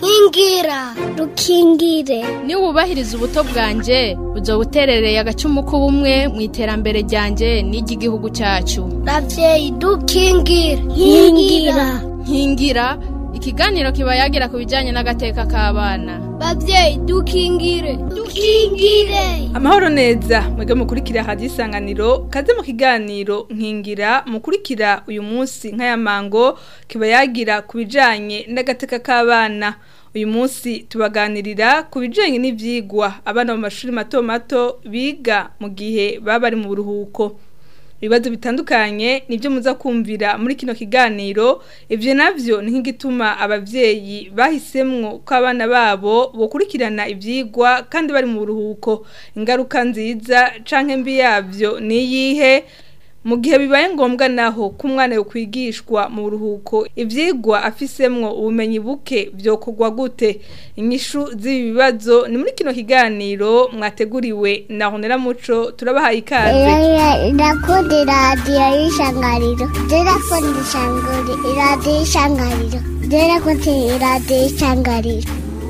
nkingira rukingire niba wubahiriza ubuto bwanjye uzo buterereye agacumu k'ubumwe mu iterambere ryanjye n'iry'igihugu cyacu ravyeyi dukingire nkingira nkingira ikiganiro kiba yagira ku bijyanye n'agateka k'abana bavyeyi dukingire dukingire amahoro neza mwebwe mukurikira hadi isanganiro kaze mu kiganiro nkingira mukurikira uyu munsi nk'aya mango kiba yagira ku bijanye n'agateka k'abana uyu munsi tubaganirira ku bijanye n'ivyigwa abana mu mashuri mato mato biga mu gihe baba bari mu buruhuko ibibazo bitandukanye nibyo muza kumvira muri kino kiganiro ivyo navyo ni nk'igituma abavyeyi bahisemwo ko abana babo bokurikirana ivyigwa kandi bari mu buruhuko ingaruka nziza canke mbi yavyo ni iyihe mu gihe bibaye ngombwa naho ko umwana yokwigishwa mu buruhuko ivyigwa afisemwo ubumenyi buke vyokorwa gute inyishu z'ibi bibazo ni muri kino kiganiro mwateguriwe na honera muco turabahaye ikaze ndakunda iradiyo y'ishangariro ndakunda ishangari iradiyo y'ishangariro ndakunda iradiyo y'ishangariro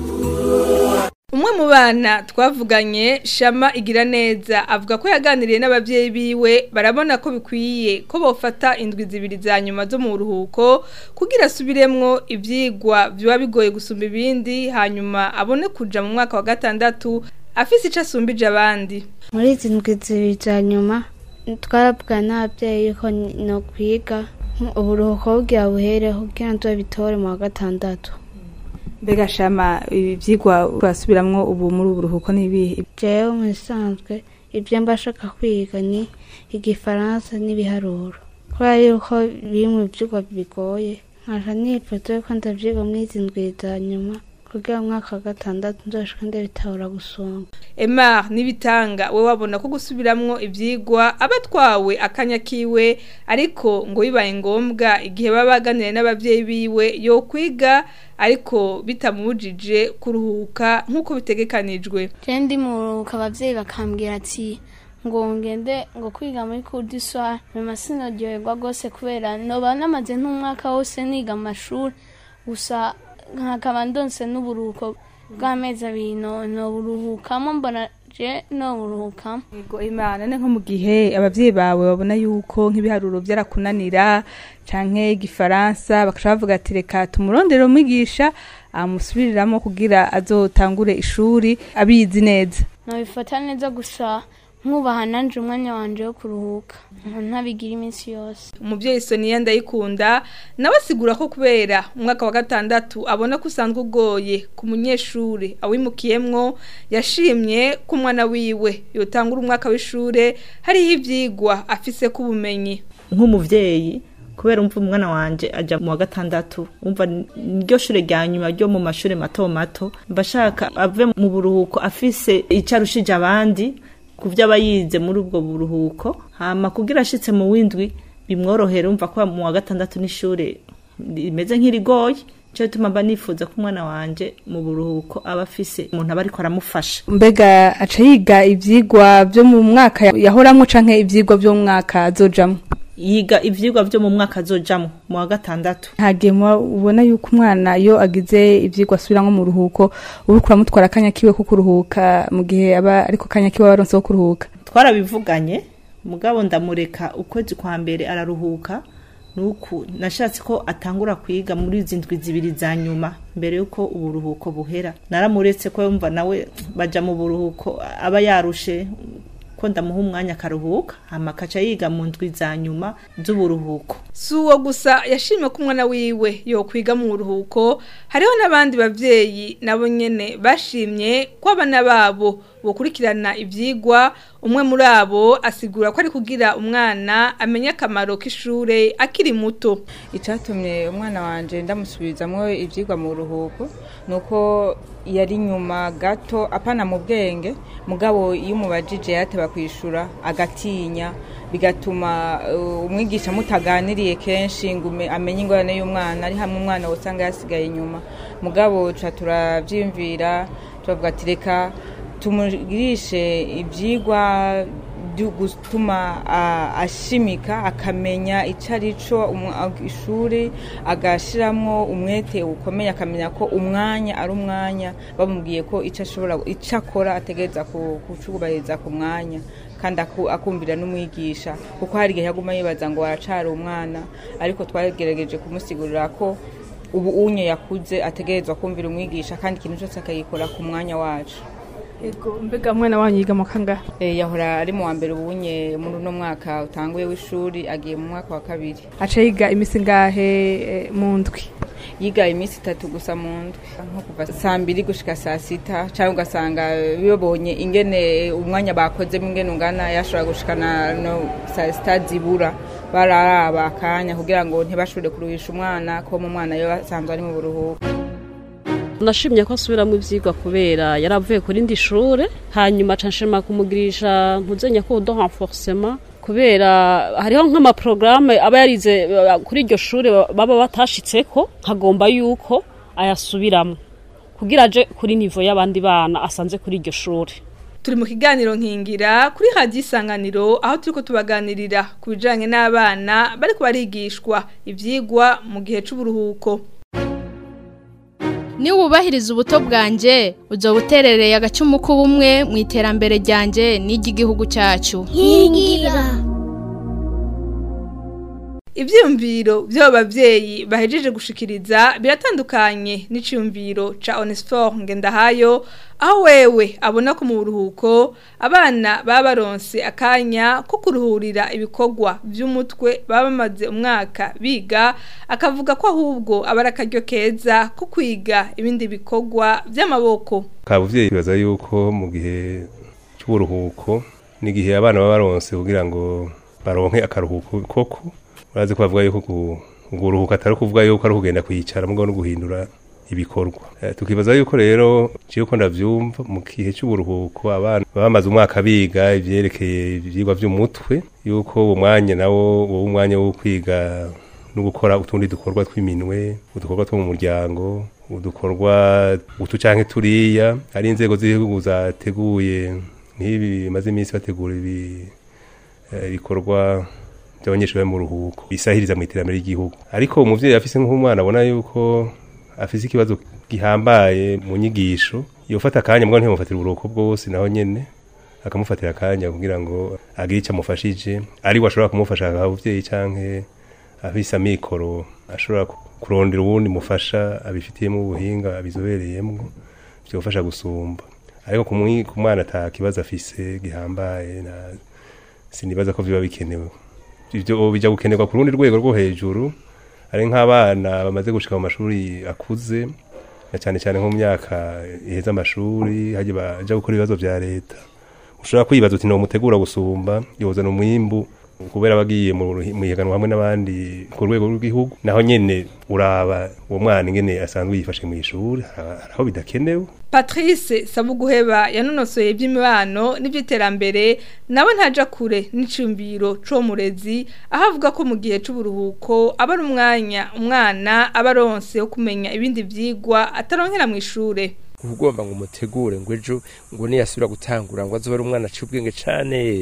umwe mu bana twavuganye shama igira neza avuga ko yaganiriye n'abavyeyi biwe barabona ko bikwiye ko bofata indwi zibiri za nyuma zo mu buruhuko kugira asubiremwo ivyigwa biba bigoye gusumba ibindi hanyuma abone kuja mu mwaka wa gatandatu afise ico asumbije abandi muri izi ndwi zibiri za nyuma twarabwa n'ababyeyi ko no kwiga uburuhuko bugira buhereho kugira ngo bitore mu wa gatandatu mbega shama ivyigwa urasubiramwo ubu muri uburuhuko n'ibihe jewe mu bisanzwe ibyo mba nshaka kwiga ni igifaransa n'ibiharuro kubera yuko biri mu vyigwa bigoye nkaja nifuza yuko ndavyiga muri izi ndwi za nyuma kugira umwaka wa gatandatu nzoshika ndabitahura gusumba Emar nibitanga we wabona ko gusubiramwo ivyigwa abatwawe akanya kiwe ariko ngo bibaye ngombwa igihe baba baganiriye n'abavyeyi biwe yo kwiga ariko bitamubujije kuruhuka nk'uko bitegekanijwe je ndi muruhuka abavyeyi bakambwira ati ngo ngende ngo kwiga muri kurdiswa nyuma sinaryoherwa rwose kubera noba namaze nk'umwaka wose niga amashuri gusa nkakaba ndonse n'uburuhuko bw'amezi abiri noburuhukamo mbona je noburuhukamo Yego Imana ne nko mu gihe abavyeyi bawe babona yuko nk'ibiharuro byarakunanira canke igifaransa bakaca bavuga ati reka tumurondere umwigisha amusubiriramo kugira azotangure ishuri abizi neza nabifata neza gusa nkubaha nanje umwanya wanje wo kuruhuka ntabigira iminsi yose umuvyeyi Sonia ndayikunda nawe asigura ko kubera umwaka wa gatandatu abona ko usanzwe ugoye ku munyeshure awimukiyemwo yashimye ko umwana wiwe yotangura umwaka w'ishure hariho ivyigwa afise ko ubumenyi nk'umuvyeyi kubera umva umwana wanje aja mu wa gatandatu umva niryo shure rya nyuma ryo mu mashure mato mato mbashaka ave mu buruhuko afise ico arushije abandi ku vyo aba yize muri ubwo buruhuko hama kugira ashitse mu windwi bimworohere umva ko mu wa gatandatu n'ishure rimeze nk'irigoye cyo bituma mba nifuza ko umwana wanje mu buruhuko aba afise umuntu aba ariko aramufasha mbega aca yiga ivyigwa vyo mu mwaka yahoramwo canke ivyigwa vyo mu mwaka azojamwo yiga ivyigwa vyo mu mwaka azojamwo mu wa gatandatu ntagihe ubona yuko umwana iyo agize ivyigwa asubiramwo mu ruhuko uriko uramutwara akanya kiwe ko kuruhuka mu gihe aba ariko akanya kiwe baronse ko kuruhuka twarabivuganye mugabo ndamureka ukwezi kwa mbere araruhuka nuku nashatse ko atangura kwiga muri izi ndwi zibiri za nyuma mbere yuko uburuhuko buhera naramuretse ko yumva nawe baja mu buruhuko aba yarushe ko ndamuha umwanya akaruhuka hama akaca yiga mu ndwi za nyuma z'uburuhuko si uwo gusa yashimye ko umwana wiwe yokwiga mu buruhuko hariho n'abandi bavyeyi nabo nyene bashimye ko abana babo bokurikirana ivyigwa umwe muri abo asigura ko ari kugira umwana amenye akamaro k'ishure akiri muto icyatumye umwana wanje ndamusubizamwo ivyigwa mu ruhuko nuko yari nyuma gato apana mu bwenge mugabo iyo umubajije yateba kwishura agatinya bigatuma uh, umwigisha mutaganiriye kenshi ngo ume- amenye ingorane y'umwana ari hamwe umwana usanga yasigaye inyuma mugabo tuca turavyiyumvira turavuga ati reka tumugirishe ivyigwa byo gutuma ah, ashimika akamenya icyo ari cyo umu- ah, ishuri agashyiramo umwete ukomeye akamenya ko umwanya ari umwanya bamubwiye ko icyo ashobora icyo akora ategereza ku- kucubahiriza ku mwanya kandi aku- akumvira n'umwigisha kuko hari igihe yaguma yibaza ngo aracari umwana ariko twagerageje kumusigurira ko ubu unye yakuze ategerezwa kumvira umwigisha kandi ikintu cyose akagikora ku mwanya wacu Ego mbega mwana wanyu yiga mu kangahe Eh, yahora ari mu wa mbere ubunye muri uno mwaka utanguye w'ishuri agiye mu mwaka wa kabiri aca yiga imisi ngahe eh, mu ndwi yiga iminsi itatu gusa mu ndwi nko kuva saa mbiri gushika saa sita cyangwa ugasanga bibonye ingene umwanya bakozemo ingene ungana yashobora gushikana no saa sita zibura bararaba akanya kugira ngo ntibashobore kuruhisha umwana ko mu mwana yo basanzwe ari mu buruhuko nashimye ko asubiramo ibyigwa kubera yari avuye ku rindi shure hanyuma aca nshima kumugirisha ntuzenya ko udo renforcement kubera hariho nk'amaporogaramu aba yarize eh, kuri iryo shure baba batashitseko nkagomba yuko ayasubiramo kugira aje kuri nivo y'abandi bana asanze kuri iryo shure turi mu kiganiro nkingira kuri hadiyo isanganiro aho turi ko tubaganirira ku bijyanye n'abana bari barigishwa ibyigwa mu gihe cy'uburuhuko Ni wubahiriza ubuto bwanje uzo buterereye agacumu k'ubumwe mu iterambere ryanje n'iry'igihugu cyacu. nkingira ibyiyumviro by'abo babyeyi bahejeje gushikiriza biratandukanye n'icyumviro ca onesiforo ngendahayo aho wewe abona ko mu buruhuko abana baba baronse akanya ko kuruhurira ibikorwa by'umutwe baba bamaze umwaka biga akavuga ko ahubwo aba ari akaryo keza ko kwiga ibindi bikorwa by'amaboko kabuvyeyi bibaza yuko mu gihe c'uburuhuko n'igihe abana baba baronse kugira ngo baronke akaruhuko koko urazi ko bavuga yuko ku- kuruhuka atari kuvuga yuko ari ukugenda kwicara mugabo no guhindura ibikorwa Eh, tukibaza yuko rero ciye ko ndavyumva mu gihe c'uburuhuko abana baba bamaze umwaka biga ivyerekeye ivyigwa vy'umutwe yuko uwo mwanya nawo wowe umwanya wo kwiga no gukora utundi dukorwa tw'iminwe udukorwa two mu muryango udukorwa utu canke turiya ari inzego z'igihugu zateguye nk'ibi bimaze iminsi bategura ibi eh, ibikorwa by'abanyeshuri bari mu ruhuko bisahiriza mu iterambere ry'igihugu ariko umuvyeyi afise nk'umwana abona yuko afise ikibazo gihambaye mu nyigisho yofata akanya mbwa ntimufatira uburuhuko bwose naho nyene akamufatira akanya kugira ngo agire icyo amufashije ari we ashobora kumufasha abavyeyi canke afise amikoro ashobora ku- kurondera uwundi mufasha abifitiyemo ubuhinga abizobereyemwo byofasha gusumba ariko ku mwi- ku mwana ata kibazo afise gihambaye na sinibaza ko biba bikenewe ibyo bijya gukenerwa ku rundi rwego rwo hejuru ari nk'abana bamaze gushika mu mashuri akuze na cyane cyane nko mu myaka iheza amashuri hajya baja gukora ibibazo vya leta ushobora kwibaza uti nomutegura gusumba yozana umwimbu kubera bagiye mu ruhi- mu ihiganwa hamwe n'abandi ku rwego rw'igihugu naho nyene uraba uwo mwana ingene asanzwe yifashe mu ishuri hari hari aho bidakenewe Patrice Sabuguheba yanonosoye iby'imibano n'iby'iterambere nawe ntaja kure n'icyumviro c'uwo murezi aho avuga ko mu gihe c'uburuhuko aba ari umwanya umwana aba aronse wo kumenya ibindi vyigwa ataronkera mu ishure ugomba ngo umutegure ngo ejo ngo niyasubira gutangura ngo azobe ari umwana aciye ubwenge cane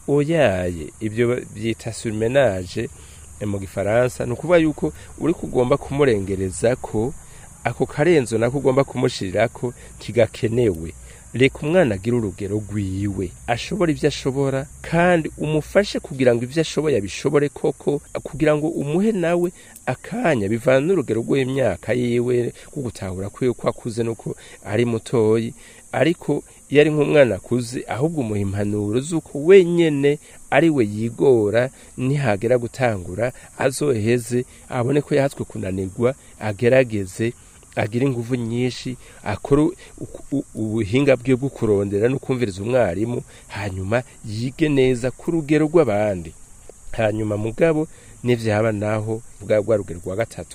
oyaye ibyo byita surmenage mu gifaransa ni ukuvuga yuko uri kugomba kumurengereza ko ako karenzo nako ugomba kumushirira ko kigakenewe reka umwana agire urugero rwiwe ashobora ibyo ashobora kandi umufashe kugira ngo ibyo ashoboye abishobore koko kugira ngo umuhe nawe akanya bivana n'urugero rw'imyaka yiwe rwo gutahura kwiwe ko akuze nuko ari mutoyi ariko iyo ari nk'umwana akuze ahubwo umuha impanuro z'uko wenyene ari we yigora nihagera gutangura azoheze abone ko yahatswe kunanirwa agerageze agira ingufu nyinshi akora u- u- ubuhinga bwe bwo kurondera no kumviriza umwarimu hanyuma yige neza ku rugero rw'abandi hanyuma mugabo n'ivyaba naho bwa rwa rugero rwa gatatu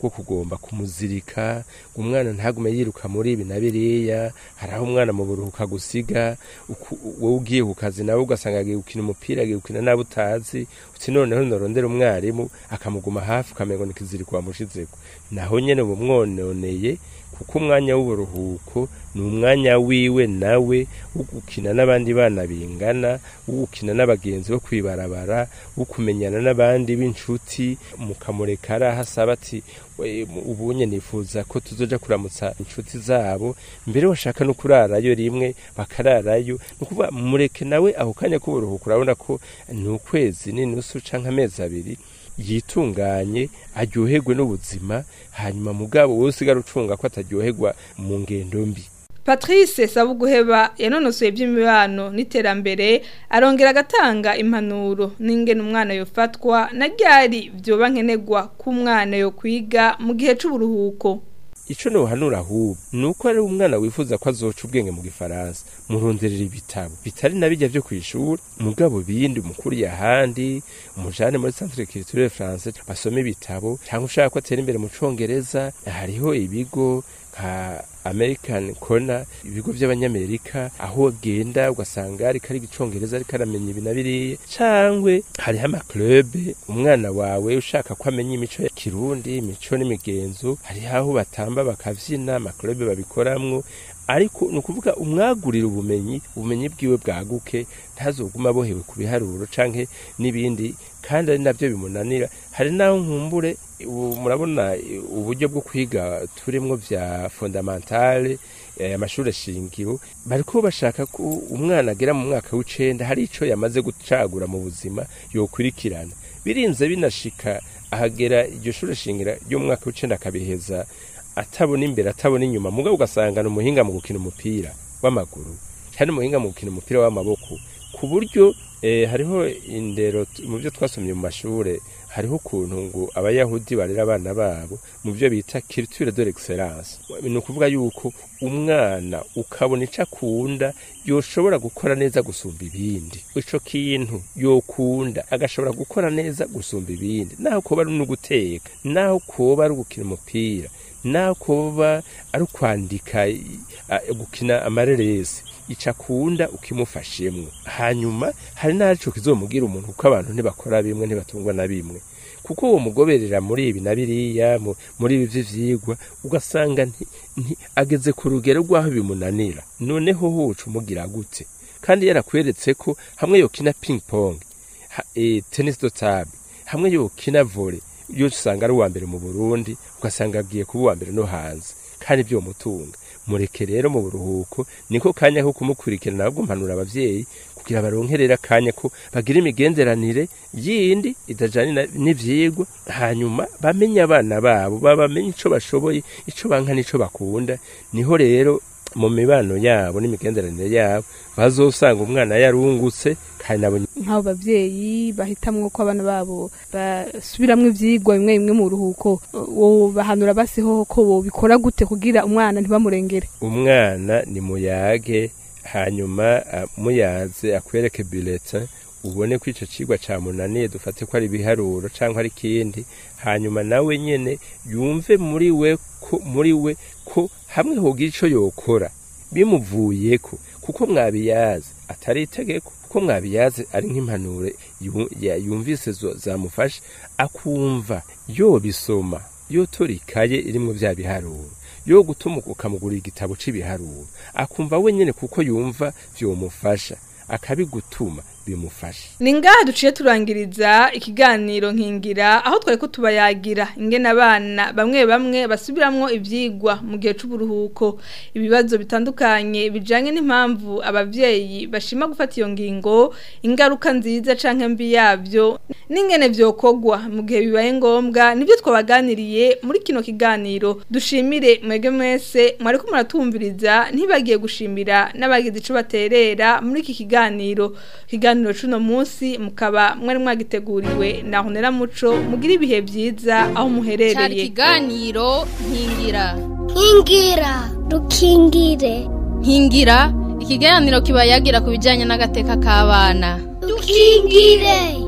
bwo kugomba kumuzirika ngo umwana ntagume yiruka muri ibi na biriya hari aho umwana mu buruhuka gusiga uku- wowe ugiye ku kazi nawe ugasanga agiye gukina umupira agiye gukina n'abo utazi uti noneho norondera umwarimu akamuguma hafi ukamengo ni ikiziriko wamushizeko naho nyene uba umwononeye kuko umwanya w'uburuhuko ni umwanya wiwe nawe wo gukina n'abandi bana bingana wo gukina n'abagenzi bo kwibarabara wo kumenyana n'abandi b'inshuti mukamureka ari aho asaba ati "We, mu- ubunye nifuza ko tuzoja kuramutsa inshuti zabo mbere washaka no kurarayo rimwe bakararayo ni ukuvuga mureke nawe ako kanya k'uburuhuko urabona ko ni ukwezi n'inusu canke amezi abiri yitunganye aryoherwe n'ubuzima hanyuma mugabo wowe usigara ucunga ko ataryoherwa mu ngendo mbi Patrice Sabuguheba yanonosoye iby'imibano n'iterambere arongera agatanga impanuro n'ingene umwana yofatwa na ryari byoba nkenerwa ko umwana yo kwiga mu gihe c'uburuhuko ico nohanura ahubwo ni uko ari umwana wifuza ko azoca ubwenge mu gifaransa muronderera ibitabo bitari na bijya vyo kw'ishuri mugabo bindi umukuriye ahandi umujane muri centre culturel français basome ibitabo cyangwa ushaka ko atera imbere mu congereza hariho ibigo nka american corner ibigo by'abanyamerika aho agenda ugasanga ariko ari icongereza ariko aramenya ibi na biriya cangwe hariho amaklube umwana wawe ushaka ko amenya imico ya kirundi imico n'imigenzo hariho aho batamba bakavyina amaklube babikoramwo ariko ni ukuvuga umwagurira ubumenyi ubumenyi bwiwe bwaguke ntazoguma abohewe ku biharuro canke n'ibindi kandi ari nabyo bimunanira hari n'aho nkumbure ubu murabona eh, uburyo bwo kwiga turimwo vya fondamentale eh, amashuri shingiro bariko bashaka ko umwana agera mu mwaka w'icenda hari ico yamaze gucagura mu buzima yokurikirana birinze binashika ahagera iryo shure shingiro ry'umwaka w'icenda akabiheza atabona imbere atabona inyuma mugabo ugasanga ni umuhinga mu gukina umupira w'amaguru cyane umuhinga mu gukina umupira w'amaboko ku buryo eh, hariho indero t- mu byo twasomye mu mashure hariho ukuntu ngo abayahudi barera abana babo mu byo bita culture de l'excellence ni ukuvuga yuko umwana ukabona ico akunda yoshobora gukora neza gusumba ibindi ico kintu yokunda agashobora gukora neza gusumba ibindi naho koba ari no guteka naho koba ari gukina umupira naho koba ari ukwandika i- a- gukina amareresi ico akunda ukimufashemwo hanyuma hari n'arico kizomugira umuntu kuko abantu ntibakora bimwe ntibatungwa na bimwe kuko uwo mugoberera muri ibi na biriya mu- muri ibi vy'ivyigwa ugasanga nti, nti, ageze ku rugero rw'aho bimunanira noneho huca umugira gute kandi yarakweretse ko hamwe yokina ping pong ha, e, tennis do table hamwe yokina volley yo usanga ari uwa mbere mu Burundi ugasanga agiye kuba uwa mbere no hanze kandi byo mutunga mureke rero mu buruhuko niko kanya ko kumukurikirana ahubwo mpanura abavyeyi kugira baronkerera akanya ko bagira imigenderanire yindi idajanye na- n'ivyigwa hanyuma bamenye abana babo babamenye ico bashoboye ico banka n'ico bakunda niho rero mu mibano yabo n'imigenderanire yabo bazosanga umwana yarungutse kandi nabo nk'abo bavyeyi bahitamwo ko abana babo basubiramwo ivyigwa bimwe bimwe mu ruhuko wo bahanura basiho ko bobikora gute kugira umwana ntibamurengere umwana ni muyage hanyuma ah, muyaze akwereke bulletin ubone ko ico cigwa camunaniye dufate ko ari ibiharuro canke ari ikindi hanyuma nawe nyene yumve muri we ko muri we ko hamwe hogira ico yokora bimuvuyeko kuko mwabiyaze atari itegeko kuko mwabiyaze ari nk'impanuro yu- ya- yumvise zo- zamufasha akumva yobisoma yotora ikaye irimwo vya biharuro yo gutuma ukamugurira igitabo c'ibiharuro akumva wenyene kuko yumva vyomufasha akabigutuma bimufasha Ni ngaha duciye turangiriza ikiganiro nkingira aho twari ko tubayagira ingene abana bamwe bamwe basubiramwo ivyigwa mu gihe c'uburuhuko ibibazo bitandukanye bijanye n'impamvu abavyeyi bashima gufata iyo ngingo ingaruka nziza canke mbi yavyo n'ingene vyokogwa mu gihe bibaye ngombwa nivyo twabaganiriye muri kino kiganiro dushimire mwege mwese mwariko muratumviriza ntibagiye gushimira n'abagize ico baterera muri iki kiganiro kiganiro cuno munsi mukaba mwari mwagiteguriwe na Honera Muco mugira ibihe vyiza aho cyari muherereye ikiganiro nkingira nkingira dukingire nkingira ikiganiro kiba yagira ku bijyanye n'agateka k'abana dukingire